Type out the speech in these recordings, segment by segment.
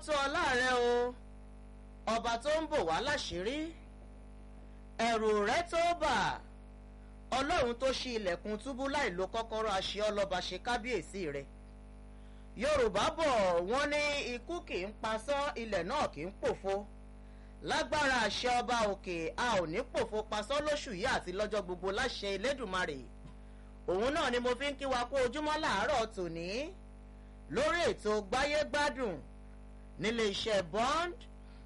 tó ọlá rẹ o ọba tó ń bò wá láṣìírí ẹ̀rù rẹ tó bà ọlọ́run tó ṣí ilẹ̀kùn túbú láì lo kọ́kọ́rọ́ àṣẹ ọlọ́ba ṣe kábíyèsí rẹ yorùbá bọ̀ wọ́n ní ikú kì í pasán ilẹ̀ náà kì í pòfo lágbára àṣẹ ọba òkè a ò ní pòfo pasán lóṣù yìí àti lọ́jọ́ gbogbo láṣẹ elédùnmarè òun náà ni mo fi ń kí wa kú ojúmọ́ làárọ̀ tòní lórí ètò gbáyégbádùn nílé iṣẹ́ bond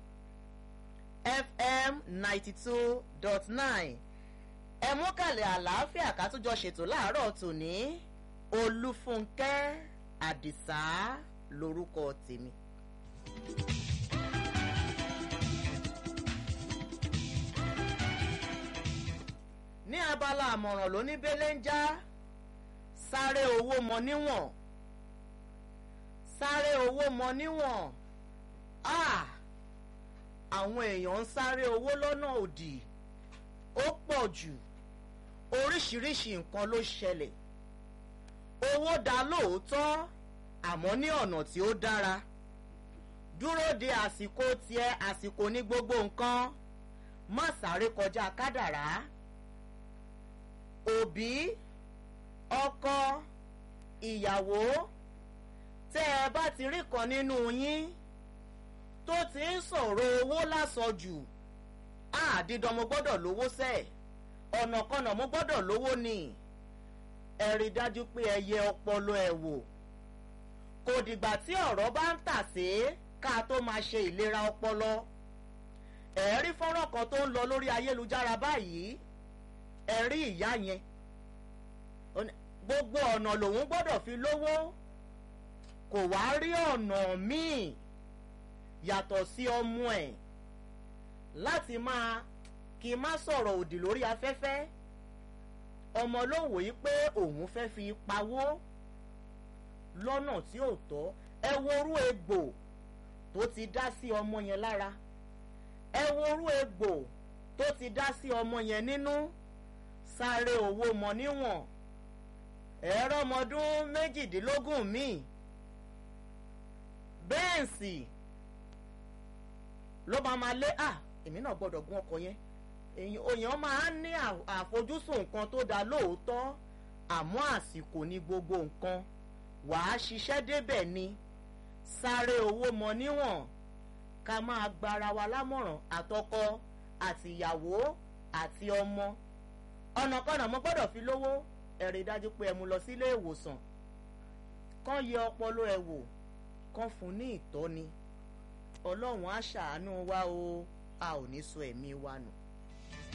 fm ninety two dot nine ẹ mú kàlẹ̀ àlàáfíà ká tún jọ ṣètò láàárọ̀ tòní olúfúnkẹ́ àdìsá lorúkọ tèmi. ní abala àmọ̀ràn ló ní belenja sáré owó mọ níwọ̀n sáré owó mọ níwọ̀n àwọn èèyàn ń sáré owó lọ́nà òdì ó pọ̀ jù oríṣiríṣi nǹkan ló ṣẹlẹ̀ owó dá lóòótọ́ àmọ́ ní ọ̀nà tí ó dára dúró de àsìkò tiẹ̀ àsìkò ní gbogbo nǹkan má sáré kọjá kádàrá òbí ọkọ ìyàwó tẹ́ ẹ bá ti rí kan nínú yín tó ti ń sọ̀rọ̀ owó lásọjù àdídán mo gbọ́dọ̀ lówó sẹ́ẹ̀ ọ̀nàkọnà mo gbọ́dọ̀ lówó ni ẹ rí dájú pé ẹ yẹ ọpọlọ ẹ wò kò dìgbà tí ọ̀rọ̀ bá ń tà sí ká tó máa ṣe ìlera ọpọlọ ẹ rí fọ́nrán kan tó ń lọ lórí ayélujára báyìí ẹ rí ìyá yẹn gbogbo ọ̀nà lòun gbọ́dọ̀ fi lówó kò wá rí ọ̀nà míì yàtọ̀ sí ọmọ ẹ̀ láti máa kí n má sọ̀rọ̀ òdì lórí afẹ́fẹ́ ọmọ ló wòye pé òun fẹ́ fi pawó lọ́nà tí ò tọ́ ẹ worú egbò tó ti dá sí ọmọ yẹn lára ẹ worú egbò tó ti dá sí ọmọ yẹn nínú sáré owó mọ níwọ̀n ẹ̀rọ ọmọdún méjìdínlógún míì bẹ́ẹ̀nsì ló máa ma lé à èmi náà gbọ́dọ̀ gún ọkọ̀ yẹn èèyàn máa ń ní àfojúsùn nǹkan tó dáa lóòótọ́ àmọ́ àsìkò ní gbogbo nǹkan wàá ṣiṣẹ́ débẹ̀ ni sáré owó mọ níwọ̀n ká máa gbára wa lámọ̀ràn àtọkọ àtìyàwó àti ọmọ ọ̀nàkọ́nà mo gbọ́dọ̀ fi lówó ẹ̀rí dájú pé ẹ mú lọ sílé ìwòsàn kán yẹ ọpọlọ ẹ wò kán fún ní ìtọ́ni ọlọ́run á ṣàánú wa o a ò ní sọ ẹ̀mí wa nù.